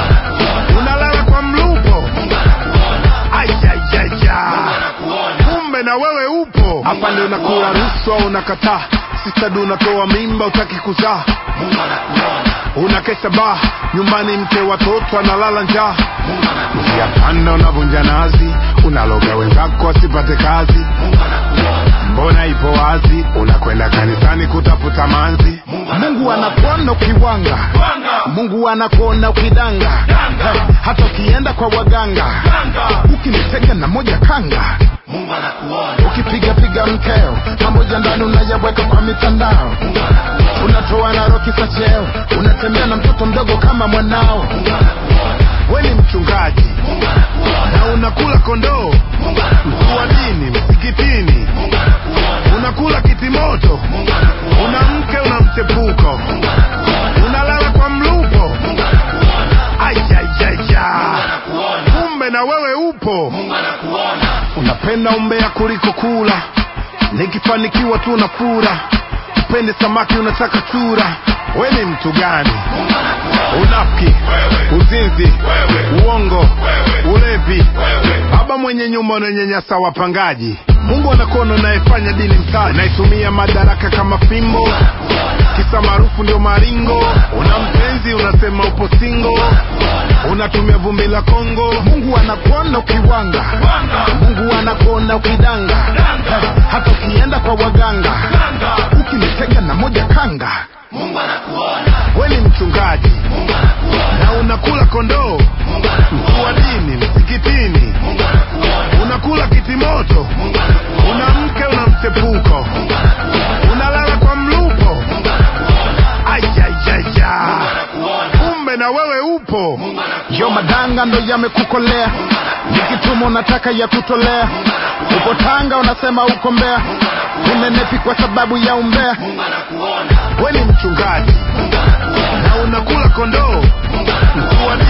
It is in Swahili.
unalala kwa mlupo aijajaja kumbe na wewe upo hapa ndio unakula rushwa unakataa sistad unatoa mimba utaki kuzaa unakesha baa nyumbani mke watoto analala njaa Yapanda unavunja nazi, unaloga wenzako wasipate kazi. Mbona ipo wazi, unakwenda kanisani kutafuta manzi. Mungu anakuona ukiwanga, Mungu anakuona ukidanga, Hey, hata ukienda kwa waganga, ukinitega na moja kanga, ukipiga piga mkeo pamoja ndani unayaweka kwa mitandao, unatoa na roki za cheo, unatembea na mtoto mdogo kama mwanao. We ni mchungaji na unakula kondoo, mkuu wa dini msikitini, unakula kitimoto, una mke una mchepuko, unalala kwa mlupo. Aijajaja, kumbe na wewe upo. Unapenda umbea kuliko kula, nikifanikiwa tu unafura. Upende samaki unataka chura. We ni mtu gani? Unafiki, uzinzi, uongo, ulevi, baba mwenye nyumba unanyanyasa wapangaji. Mungu anakuona unayefanya dini mtaji, unaitumia madaraka kama fimbo, kisa maarufu ndio maringo. Una mpenzi unasema upo singo, unatumia vumbi la Kongo. Mungu anakuona ukiwanga, Mungu anakuona ukidanga, Hey, hata ukienda kwa waganga, ukinitega na moja kanga. We ni mchungaji na unakula kondoo, mkuu wa dini msikitini, unakula kitimoto, una mke una mchepuko, unalala kwa mlupo. Aijajaja, kumbe na wewe upo. Yo madanga ndo yamekukolea, nikituma unataka ya kutolea. Uko Tanga unasema uko Mbeya, unenepi kwa sababu ya umbea. We ni mchungaji na unakula kondoo, mkuu wa